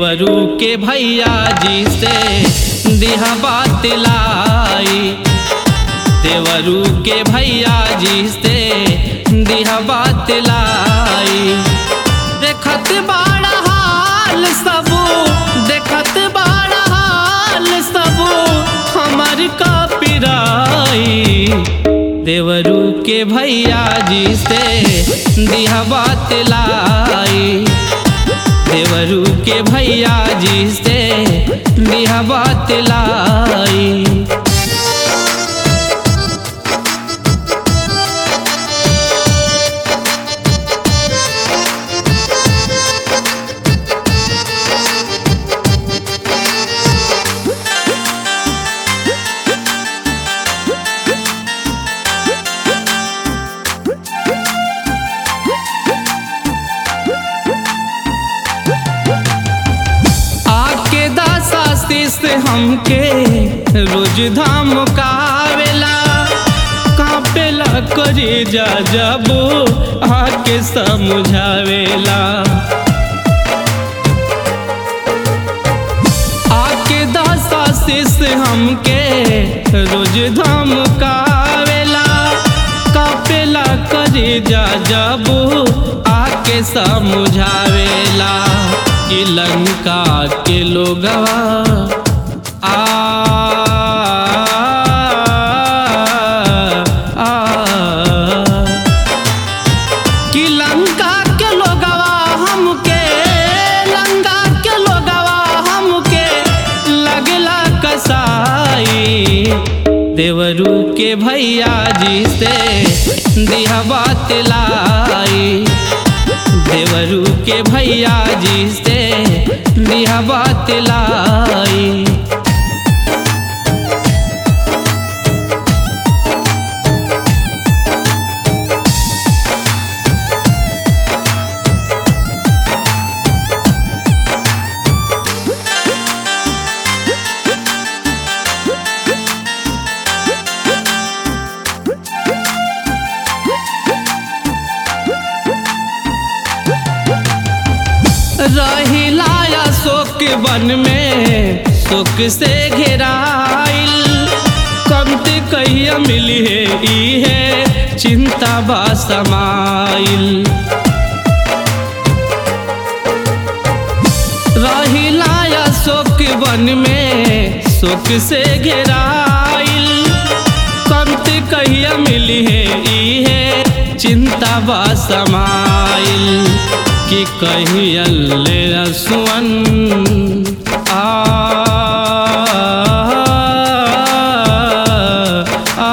देवरू के भैया जी से दिहा बात लाई देवरू के भैया जी से दिहा बात लाई देखत बाड़ा हाल सब देखत बाड़ा हाल सब हमार का पिराई देवरू के भैया जी से दिहा बात लाई देवरू के भैया जी से दिहा बात लाई आके दासा से हमके रोज धाम कावेला कापेला करे जा जबो आके समझावेला आके दासा से हमके रोज धाम कावेला कापेला करे जा जबो आके समझावेला कि लंका के लोगवा आ आ, कि लंका के लोगवा हमके लंका के लोगवा हमके लगला कसाई देवरू के भैया जी से दिहा बात लाई देवरू के भैया जी से दिहा बात लाई रहिलाया शोक वन में शोक से घेराइल कमते कहिया मिली है ई है चिंता बा समाइल रहिलाया शोक वन में शोक से घेराइल कमते कहिया मिली है ई है चिंता बा समाइल कि कहियल्ले रसुअन आ आ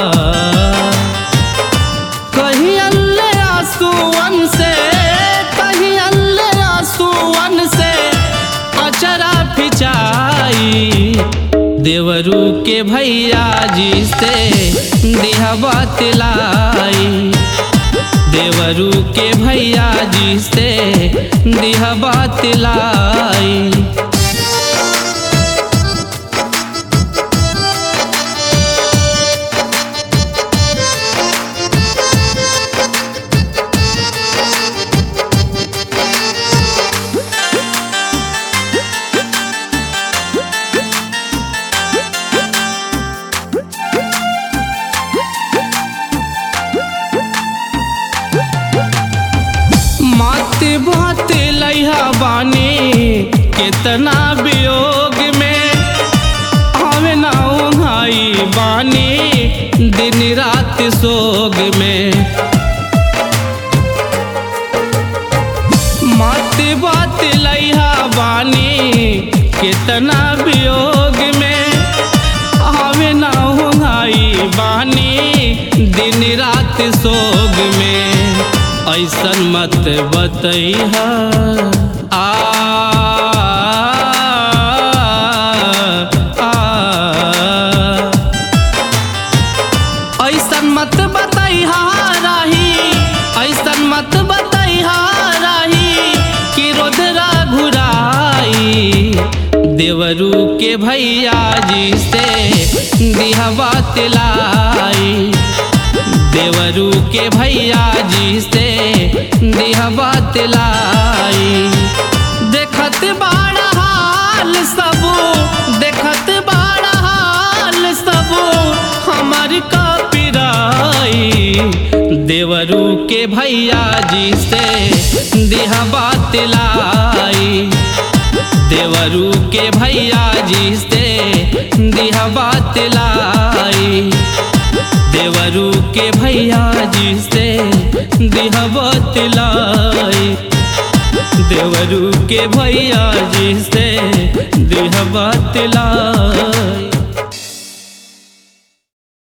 कहियल्ले आंसुअन से कहियल्ले आंसुअन से अचरा फिचाई देवरू के भैया जी से दिहा बात लाई देवरू के भैया जी से दिहा बात लाई मात बात लैहा बानी कितना वियोग में आवे ना भाई बानी दिन रात सोग में मात बात लैहा बानी कितना वियोग में आवे ना भाई बानी दिन रात सोग में ऐसन मत बतैहा आ आ ऐसन मत बतैहा राही ऐसन मत बतैहा राही कि रोदरा घुराई देवरू के भैया जी से दिहा बात लाई देवरू के भैया जी से दिहा बात लाई देखत बाड़ा देवरू के भैया जी से दिहा बात लाई देवरू के भैया जी से दिहा बात लाई देवरू के भैया जी से दिहा बात लाई देवरू के भैया जी से दिहा बात लाई